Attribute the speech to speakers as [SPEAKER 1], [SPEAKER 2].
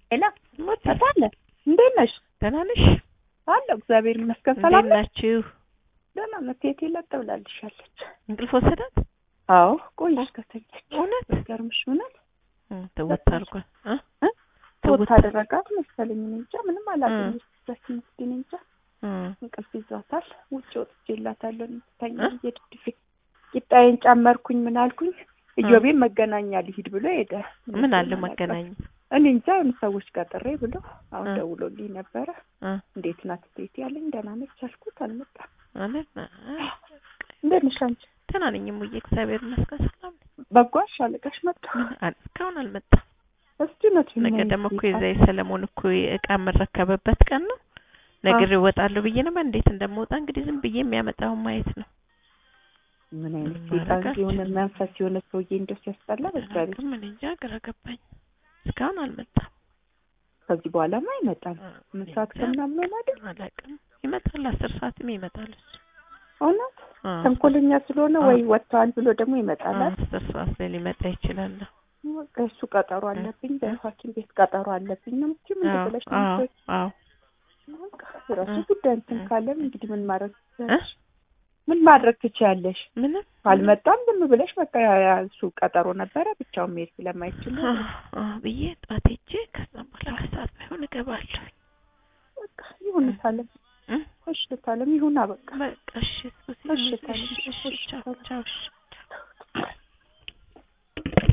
[SPEAKER 1] ሄላ
[SPEAKER 2] ሞት
[SPEAKER 1] ታለ እንዴት ነሽ?
[SPEAKER 2] ደህና ነሽ?
[SPEAKER 1] አለሁ እግዚአብሔር ይመስገን።
[SPEAKER 2] እንዴት
[SPEAKER 1] ሰላም ነሽ?
[SPEAKER 2] ናችሁ?
[SPEAKER 1] ደህና ነው። ቴቴ ለጥ ብላልሻለች።
[SPEAKER 2] እንቅልፍ ወሰዳት?
[SPEAKER 1] አዎ ቆየሽ ከተኛች።
[SPEAKER 2] እውነት
[SPEAKER 1] ገርምሽ እውነት
[SPEAKER 2] እም፣ ተወት አድርጓል እ
[SPEAKER 1] እ?
[SPEAKER 2] ተወት
[SPEAKER 1] ወት አደረጋት መሰለኝ። እኔ እንጃ ምንም አላገኘች። ዛችን ምስኪን እንጃ
[SPEAKER 2] እም፣
[SPEAKER 1] እንቅልፍ ይዟታል። ውጭ ወጥቼላታለሁ ተኛ
[SPEAKER 2] እ?
[SPEAKER 1] እየድድፌ ቂጣዬን ጨመርኩኝ። ምን አልኩኝ? እዮቤን መገናኛ ሊሂድ ብሎ ሄደ።
[SPEAKER 2] ምን አለ
[SPEAKER 1] አላውቅም።
[SPEAKER 2] መገናኛ
[SPEAKER 1] እኔ እንጃ የሆኑ ሰዎች ጋር ጥሬ ብሎ አሁን
[SPEAKER 2] እ?
[SPEAKER 1] ደውሎልኝ ነበረ።
[SPEAKER 2] እ
[SPEAKER 1] እንዴት ናት ቴቴ ያለኝ። ደህና ነች አልኩት። አልመጣም።
[SPEAKER 2] ማለት
[SPEAKER 1] እንዴት ነሽ አንቺ?
[SPEAKER 2] ደህና ነኝ እሙዬ፣ እግዚአብሔር ይመስገን ሰላም ነኝ።
[SPEAKER 1] በጓሽ አለቃሽ መጣ።
[SPEAKER 2] ምን አለ እስካሁን አልመጣም።
[SPEAKER 1] እስቲ እውነት
[SPEAKER 2] ነገ ደግሞ እኮ የዛ የሰለሞን እኮ እቃ የምረከበበት ቀን ነው። ነገር እወጣለሁ ብዬ ነበር። እንዴት እንደምወጣ እንግዲህ ዝም ብዬ የሚያመጣውን ማየት ነው።
[SPEAKER 1] ምን አይነት
[SPEAKER 2] ምን
[SPEAKER 1] ሴጣን
[SPEAKER 2] ማድረግ
[SPEAKER 1] የሆነ መንፈስ የሆነ ሰውዬ እንደው ሲያስጠላ በእግዚአብሔር
[SPEAKER 2] አላውቅም፣ እኔ እንጃ ግራ ገባኝ። እስካሁን አልመጣም።
[SPEAKER 1] ከዚህ በኋላማ አይመጣም። ምን ሰዓት ከምናምን ሆነ አይደል?
[SPEAKER 2] አላውቅም። ይመጣል፣ አስር ሰዓትም ይመጣል እሱ
[SPEAKER 1] እውነት
[SPEAKER 2] አ፣
[SPEAKER 1] ተንኮለኛ ስለሆነ
[SPEAKER 2] አ።
[SPEAKER 1] ወይ ወጥተዋል ብሎ ደግሞ ይመጣል። አይደል?
[SPEAKER 2] አስር ሰዓት ላይ ሊመጣ ይችላል።
[SPEAKER 1] በቃ እሱ ቀጠሮ አለብኝ በሐኪም ቤት ቀጠሮ አለብኝ ነው የምትይው? ምን
[SPEAKER 2] አዎ
[SPEAKER 1] ብለሽ ነው
[SPEAKER 2] አዎ
[SPEAKER 1] የምትወጪው?
[SPEAKER 2] አዎ
[SPEAKER 1] በቃ የራሱ
[SPEAKER 2] እ።
[SPEAKER 1] ጉዳይ እንትን
[SPEAKER 2] እ።
[SPEAKER 1] ካለም እንግዲህ ምን ማድረግ
[SPEAKER 2] እ?
[SPEAKER 1] ትችያለሽ? ምን ማድረግ ትችያለሽ?
[SPEAKER 2] ምንም
[SPEAKER 1] አልመጣም ዝም ብለሽ በቃ ያ- ያ እሱ ቀጠሮ ነበረ ብቻውን መሄድ ስለማይችል ነው።
[SPEAKER 2] አ፣ አ ብዬ ጠዋት ሄጄ ከዛም በኋላ ከሰዓት ባይሆን እገባለሁ።
[SPEAKER 1] በቃ ይሁን ታለም
[SPEAKER 2] እ?
[SPEAKER 1] እሺ ታለም ይሁን በቃ
[SPEAKER 2] በቃ እሺ፣ እሱ
[SPEAKER 1] እሺ
[SPEAKER 2] ሲል-
[SPEAKER 1] ታለም
[SPEAKER 2] እሺ፣ እሺ፣ ቻው ቻው እሺ